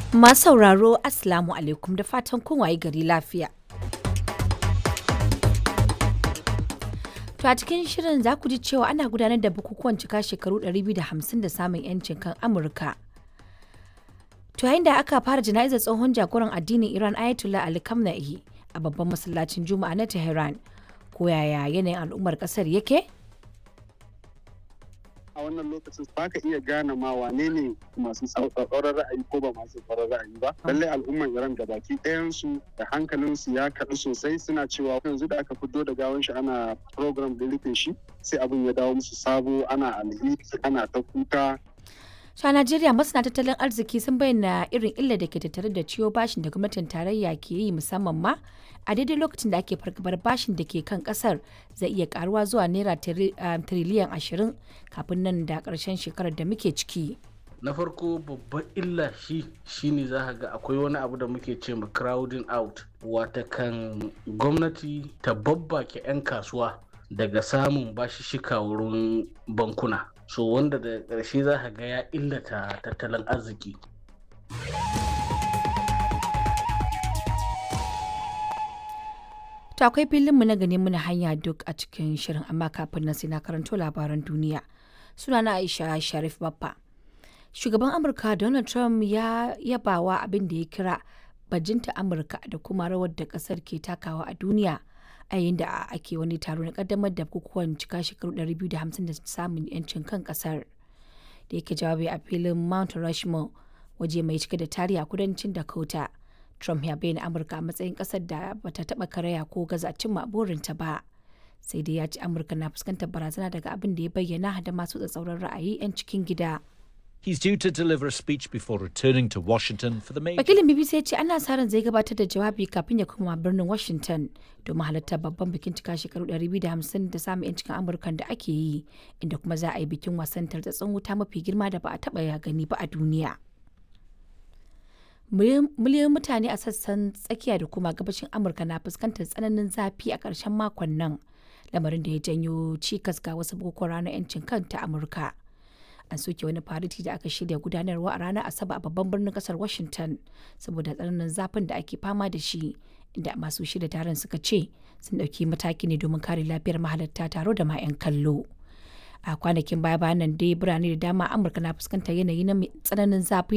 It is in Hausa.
Masu sauraro Assalamu alaikum da fatan kun waye gari lafiya. To a cikin shirin za ku ji cewa ana gudanar da bukukuwan cika shekaru 250 da samun 'yancin kan Amurka. To yayin da aka fara jana'izar tsohon jagoran addinin Iran Ayatollah Ali Khamenei a babban masallacin Juma'a na Tehran. Ko yaya yanayin al'ummar kasar yake? a wannan lokacin ba ka iya gane ma wane ne masu tsauraran ra'ayi ko ba masu tsauraran ra'ayi ba lallai al'umman iran da baki ɗayansu da hankalinsu ya kaɗu sosai suna cewa yanzu da aka fito da gawan shi ana program da rufe shi sai abin ya dawo musu sabo ana alheri ana ta kuka To a Najeriya masana tattalin arziki sun bayyana irin illa da ke tattare da ciwo bashin da gwamnatin tarayya ke yi musamman ma a daidai lokacin da ake fargabar bashin da ke kan kasar zai iya karuwa zuwa naira tiriliyan ashirin kafin nan da karshen shekarar da muke ciki. na farko babban illa shi shine za ga akwai wani abu da muke ce ma crowding out wata kan gwamnati ta babbake 'yan kasuwa daga samun bashishika wurin bankuna so wanda da ƙarshe za ga ya illata tattalin arziki To akwai filinmu na gani muna hanya duk a cikin shirin amma kafin nan sai na karanto labaran duniya. Sunana Aisha Sharif Baffa. Shugaban Amurka Donald Trump ya yabawa abin da ya kira bajinta Amurka da kuma rawar da kasar ke takawa a duniya a yayin da ake wani taro na kaddamar da bukukuwan cika shekaru 250 da samun 'yancin kan kasar. Da yake jawabi a filin Mount Rushmore waje mai cike da tarihi a kudancin Dakota. Trump ya bayyana Amurka a matsayin ƙasar da bata taɓa karaya ko gaza cimma burinta ba. Sai dai ya ci Amurka na fuskantar barazana daga abin da ya bayyana da masu tsatsauran ra'ayi 'yan cikin gida. He's due to deliver a speech before returning to Washington for the major. Wakilin BBC ya ce ana sa ran zai gabatar da jawabi kafin ya koma birnin Washington domin halartar babban bikin cika shekaru 250 da samun 'yancin Amurkan da ake yi, inda kuma za a yi bikin wasan tartatsun wuta mafi girma da ba a taɓa ya gani ba a duniya. miliyoyin mutane a sassan tsakiya da kuma gabashin amurka na fuskantar tsananin zafi a ƙarshen makon nan lamarin da ya janyo cikas ga wasu bukukuwan ranar 'yancin kan ta amurka an soke wani fariti da aka shirya gudanarwa a ranar asabar a babban birnin kasar washington saboda tsananin zafin da ake fama da shi inda masu shirya taron suka ce sun ɗauki mataki ne domin kare lafiyar mahalarta taro da ma 'yan kallo a kwanakin baya bayan nan dai birane da dama amurka na fuskantar yanayi na tsananin zafi